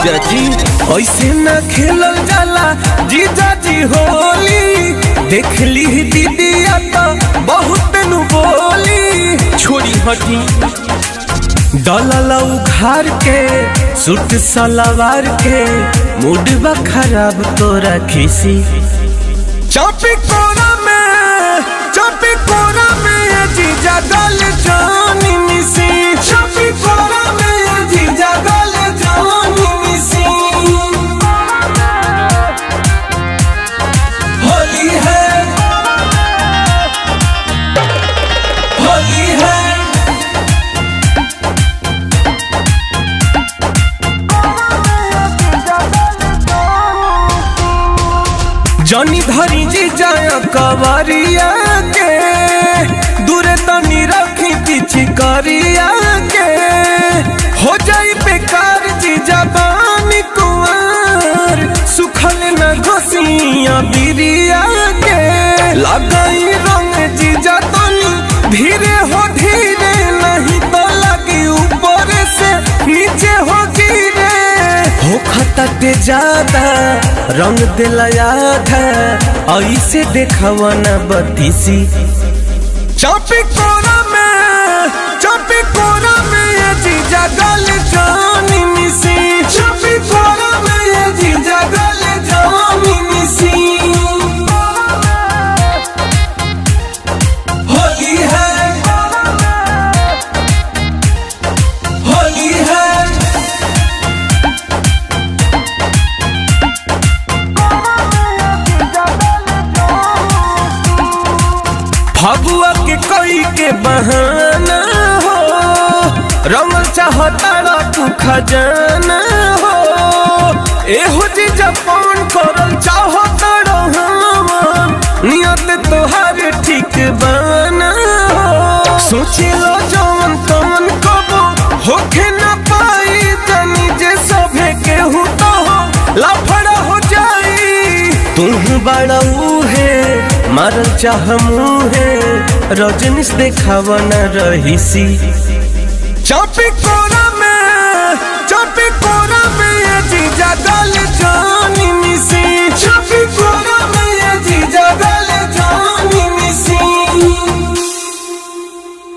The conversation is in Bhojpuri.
जीजा जी ऐसे न खेलल जाला जीजा जी होली देख ली दीदिया तो बहुत नु बोली छोड़ी हटी डलल उघार के सूट सलवार के मूड बा खराब तोरा खिसी चापी कोरा में चापी कोरा में ये जीजा गल जानी मिसी चापी कोरा में ये जीजा गल जानी मिसी होली है होली है जनी धरी जी जाय कवरिया के दूरे तनी रखी पीछे करिया के हो जाई बेकार जी जबानी कुंवर सुखल न घोसिया बिरिया के लगाई रंग जी तनी धीरे हो धीरे नहीं तो लगी ऊपर से नीचे हो गिरे हो खतटे ज्यादा रंग दिला याद है ऐसे देखवा न बतीसी चापी कोरा में चापी कोरा में ये जीजा गल जानी मिसी चापी कोरा में ये जीजा गल जानी मिसी होली है होली है फगुआ के कोई के बहाना हो रंगल चाहता तू खजाना हो एहो जी जपान करल चाहता रहमान नियत तोहार ठीक बाना हो सोची लो जवन तवन कबो होखे न पाई तनी जे सभे केहू तो हो लफड़ा हो जाई तुम बड़ा है मारल चाह मुहे रजनीश देखावा न रहीसी चापी कोरा में चापी कोरा